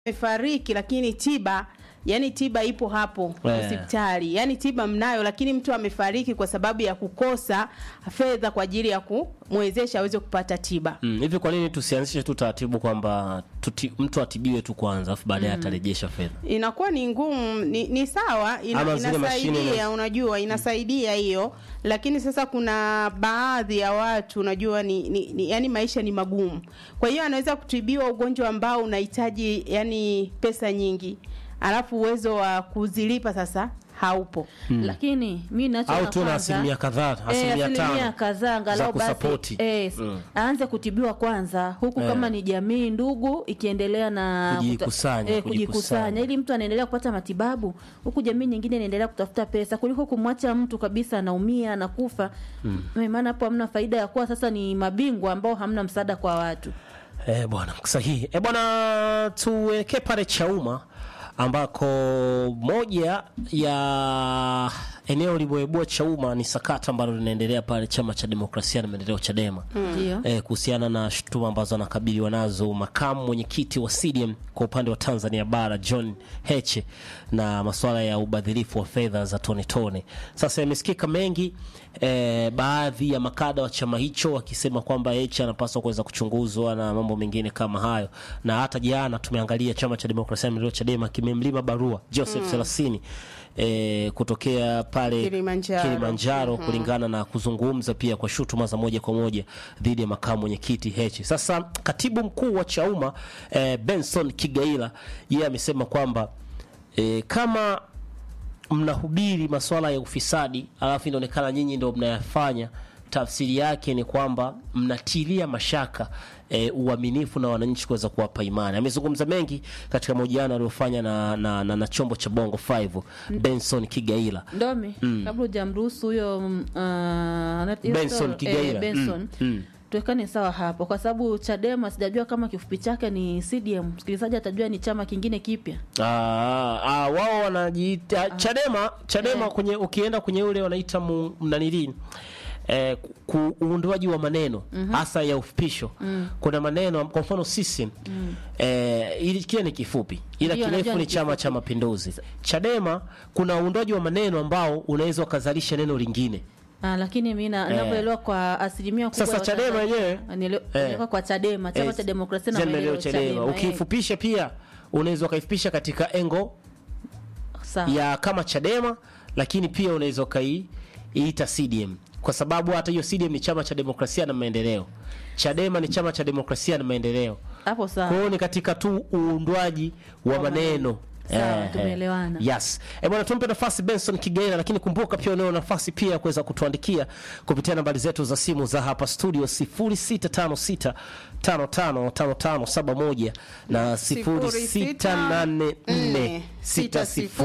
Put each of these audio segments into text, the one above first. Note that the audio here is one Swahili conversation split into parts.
amefariki lakini tiba yani tiba ipo hapo Eh. hospitali yani tiba mnayo lakini mtu amefariki kwa sababu ya kukosa fedha kwa ajili ya kumwezesha aweze kupata tiba Mm, hivi kwa nini tusianzishe tu taratibu kwamba tuti, mtu atibiwe tu kwanza afu baadaye atarejesha fedha inakuwa ni ngumu ni, ni sawa ina, Ama zile mashine inasaidia na- unajua inasaidia hiyo lakini sasa kuna baadhi ya watu unajua ni, ni, ni yani maisha ni magumu kwa hiyo anaweza kutibiwa ugonjwa ambao unahitaji yani pesa nyingi alafu uwezo wa kuzilipa sasa haupo lakini mi nacho au na tu na kwanza- asilimia kadhaa Eh, asilimia asilimia tano kadhaa za angalau basi kusapoti. eh, Mm. aanze kutibiwa kwanza huku Eh. kama ni jamii ndugu ikiendelea na Kujikusanya, kuta- eh, kujikusanya. kujikusanya ili mtu anaendelea kupata matibabu huku jamii nyingine inaendelea kutafuta pesa kuliko kumwacha mtu kabisa anaumia anakufa mm. maana hapo hamna faida ya kuwa sasa ni mabingwa ambao hamna msaada kwa watu Eh, bwana sahihi. Eh, bwana tuelekee pale Chauma ambako moja ya eneo liboebua Chauma ni sakata ambalo linaendelea pale chama cha demokrasia na maendeleo Chadema ndio eh, kuhusiana na shutuma ambazo anakabiliwa nazo makamu mwenyekiti wa CDM kwa upande wa Tanzania bara John Heche na masuala ya ubadhirifu wa fedha za tone tone. Sasa yamesikika mengi eh, baadhi ya makada wa chama hicho wakisema kwamba Heche anapaswa kuweza kuchunguzwa na mambo mengine kama hayo, na hata jana tumeangalia chama cha demokrasia na maendeleo Chadema kimemlima barua Joseph Selasini eh, kutokea pale Kilimanjaro. Kilimanjaro kulingana na kuzungumza pia kwa shutuma za moja kwa moja dhidi ya makamu mwenyekiti Heche. Sasa katibu mkuu wa Chauma eh, Benson Kigaila yeye amesema kwamba eh, kama mnahubiri masuala ya ufisadi alafu inaonekana nyinyi ndio mnayafanya, tafsiri yake ni kwamba mnatilia mashaka e, uaminifu na wananchi kuweza kuwapa imani. Amezungumza mengi katika mahojiano aliyofanya na, na, na, na chombo cha Bongo 5 Benson Kigaila. Ndomi, kabla hujamruhusu huyo mm, ah, ana- hiyo Benson story- Kigaila. eh, Benson Mm, mm. tuwekane sawa hapo, kwa sababu Chadema sijajua kama kifupi chake ni CDM. Msikilizaji atajua ni chama kingine kipya. Ah, ah, wao wanajiita Chadema Chadema kwenye ukienda kwenye ule wanaita mu- mnanilini eh, ku- uundwaji wa maneno hasa ya ufupisho kuna maneno kwa mfano sisi eh, ili kile ni kifupi ila Ndio, kirefu najua ni ni chama cha mapinduzi Chadema kuna uundwaji wa maneno ambao unaweza ukazalisha neno lingine Ah, lakini mimi na- ninavyoelewa kwa asilimia kubwa Sasa ya Chadema Watanzania- yenyewe, Niele- eh, nielewa kwa Chadema, chama Eh, cha demokrasia na Chadema, maendeleo Chadema. Chadema. eh, ukifupisha pia unaweza ukaifupisha katika engo sawa. ya kama Chadema, lakini pia unaweza ukaiita CDM kwa sababu hata hiyo CDM ni chama cha demokrasia na maendeleo, Chadema ni chama cha demokrasia na maendeleo. Hapo Kwa sawa. hiyo ni katika tu uundwaji wa maneno. Sawa, Eh, tumeelewana. Yes. Eh, bwana tumpe nafasi Benson Kigaila, lakini kumbuka pia unao nafasi pia ya kuweza kutuandikia kupitia nambari zetu za simu za hapa studio 0656 555571 na 0684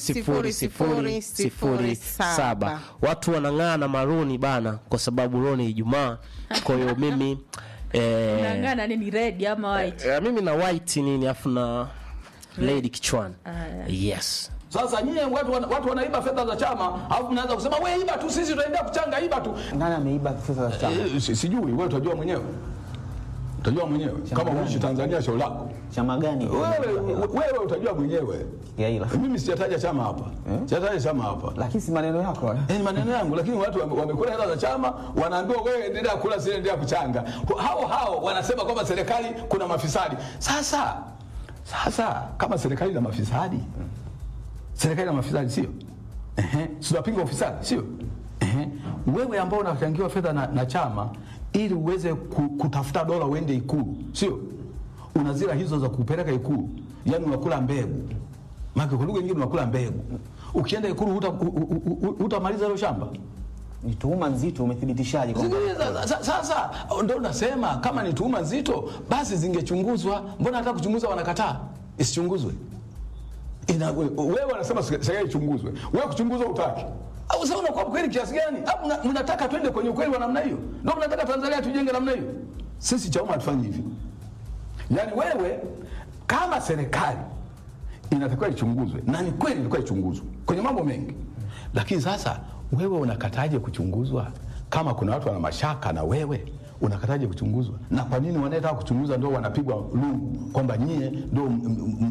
600007. Watu wanang'aa na maroni bana, kwa sababu leo ni Ijumaa. Kwa hiyo mimi eh, Unang'ana nini red ama white? Eh, mimi na white nini afu na lady kichwani. Yes. Sasa nyie watu, wana- watu wanaiba fedha za chama, alafu mnaanza kusema we iba tu, sisi tutaendelea kuchanga, iba tu. Nani ameiba fedha za chama? Eh, si- Sijui, wewe utajua mwenyewe, utajua mwenyewe kama gani? uishi Tanzania, shauri lako Chama gani? wewe, wewe utajua mwenyewe. Gaila. Mimi sijataja chama hapa, sijataja chama hapa. Lakini si maneno yako. haya. Eh, ni maneno yangu, lakini watu wame- wamekula hela za chama, wanaambiwa wewe endelea kula, si endelea kuchanga. Hao hao wanasema kwamba serikali kuna mafisadi. Sasa sasa kama serikali na mafisadi, serikali na mafisadi sio? Ehe, si tunapinga ufisadi sio? Ehe, wewe ambao unachangiwa fedha na, na chama ili uweze ku, kutafuta dola uende Ikulu, sio? Una zila hizo za kupeleka Ikulu, yani unakula mbegu maana kwa lugha nyingine unakula mbegu. Ukienda Ikulu huta- hu- hu- hu- hutamaliza hilo shamba. Ni tuhuma nzito, umethibitishaje kwamba Sikiliza, sa- Sasa ndo nasema kama ni tuhuma nzito, basi zingechunguzwa. Mbona hata kuchunguza wanakataa isichunguzwe? Ina, we- wewe wanasema serikali ichunguzwe, wewe kuchunguzwa utaki au sasa unakuwa mkweli kiasi gani? Au mna- mnataka twende kwenye ukweli wa namna hiyo? Ndio mnataka Tanzania tujenge namna hiyo? Sisi Chauma hatufanyi hivyo. Yaani wewe kama serikali inatakiwa ichunguzwe, na ni kweli ilikuwa ichunguzwe kwenye mambo mengi, lakini sasa wewe unakataje kuchunguzwa kama kuna watu wana mashaka na wewe unakataje kuchunguzwa? Na kwa nini wanayetaka kuchunguza ndio wanapigwa lungu kwamba nyie ndio m- m- m-